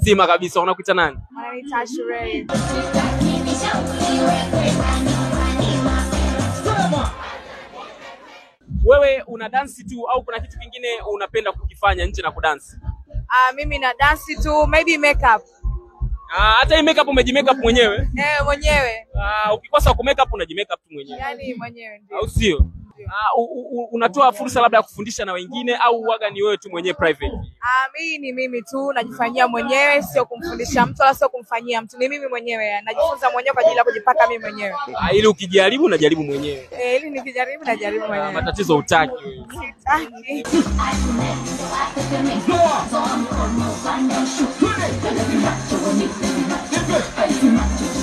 mzima kabisa. Unakuita nani? Wananiita Ashurei. Wewe una dansi tu au kuna kitu kingine unapenda kukifanya nje na kudansi? Ah, mimi na dansi tu, maybe makeup. Ah, hata hii makeup umejimake mwenyewe? Eh, mwenyewe. Ah, ukikosa ku make up unajimake up tu mwenyewe. Yaani mwenyewe ndio. Au sio? Ah, u, u, u- unatoa fursa labda ya kufundisha na wengine au waga ni wewe tu mwenyewe private? Ah, mimi ni mimi tu najifanyia mwenyewe, sio kumfundisha mtu wala sio kumfanyia mtu. Ni mimi mwenyewe, najifunza mwenyewe kwa ajili ya kujipaka mimi mwenyewe. Ah, ili ukijaribu unajaribu mwenyewe. Eh, ili nikijaribu najaribu Ah, mwenyewe. matatizo utaki wewe. Sitaki. Go on.